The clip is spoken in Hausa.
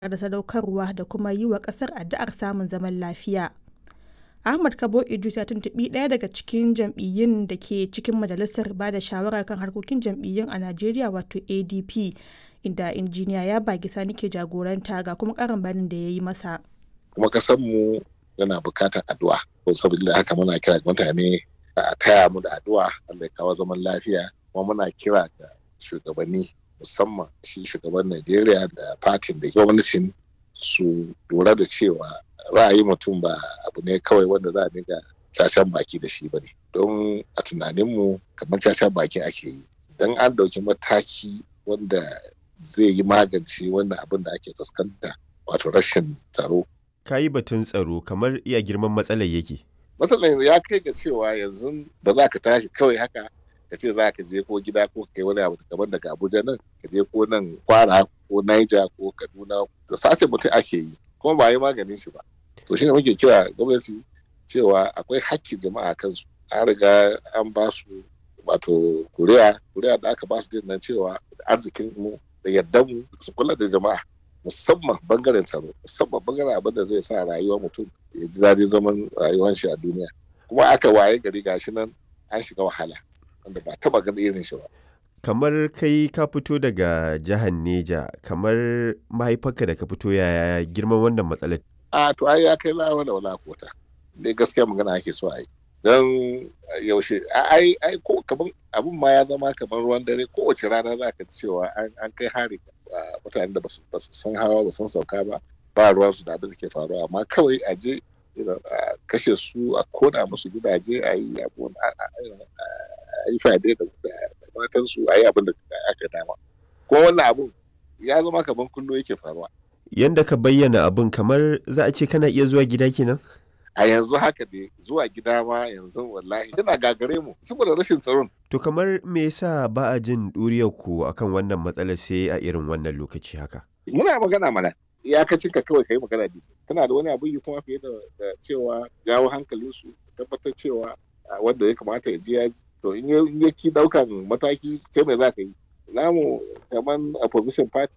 da sadaukarwa da kuma yi wa ƙasar addu'ar samun zaman lafiya. Ahmad Kabo Idris ya tuntuɓi ɗaya daga cikin jam'iyyun da ke cikin majalisar ba da shawara kan harkokin jam'iyyun a Najeriya wato ADP, inda injiniya Yaba Sani ke jagoranta ga kuma ƙarin bayanin da ya yi masa. Kuma mu yana buƙatar addu'a. Ko saboda haka muna kira mutane a taya mu da addu'a Allah ya kawo zaman lafiya kuma muna kira ga shugabanni musamman shi shugaban Najeriya da fatin da gwamnatin su lura da cewa ra'ayi mutum ba abu ne kawai wanda za a dinga cacan baki da shi ba ne don a tunaninmu kamar cacan baki ake yi don an ɗauki mataki wanda zai yi magance wannan abin da ake fuskanta wato rashin tsaro ka yi batun tsaro kamar iya girman matsalar yake matsalar ya kai ga cewa yanzu ba za ka tashi kawai haka ka ce za ka je ko gida ko kai wani abu kamar daga abuja nan ka je ko nan kwara ko naija ko kaduna da sace mutum ake yi kuma ba yi maganin shi ba to shine muke kira gwamnati cewa akwai hakkin jama'a kansu an riga an ba su wato kuriya kuriya da aka ba su din nan cewa arzikin mu da yardan mu su kula da jama'a musamman bangaren tsaro musamman bangaren abin da zai sa rayuwar mutum ya ji daɗin zaman rayuwar shi a duniya kuma aka waye gari gashi nan an shiga wahala wanda ba taba ganin irin shi ba kamar kai ka fito daga jihar Neja kamar mahaifarka da ka fito yaya girman wannan matsalar a to ai ya kai lawa da wala kota dai gaskiya magana ake so ai don yaushe ai ai ko kaman abun ma ya zama kamar ruwan dare kowace rana za ka ji cewa an kai hari mutanen da ba su san hawa ba san sauka ba ba ruwan su da abin da ke faruwa amma kawai a je a kashe su a kona musu gidaje a yi abu a yi fade da matan su a yi abin da aka dama ko wannan abun ya zama kamar kullum yake faruwa yanda ka bayyana abun kamar za a ce kana iya zuwa gida kenan a yanzu haka dai zuwa gida ma yanzu wallahi yana gagare mu saboda rashin tsaron to kamar me yasa ba a jin ɗuriyar ku akan wannan matsalar sai a irin wannan lokaci haka muna magana mana iyakacin ka kawai kai magana ne kana da wani abu yi kuma fiye da cewa jawo hankalin su tabbatar cewa wanda ya kamata ya je ya to in ya ki daukan mataki kai mai za ka yi namu kamar opposition party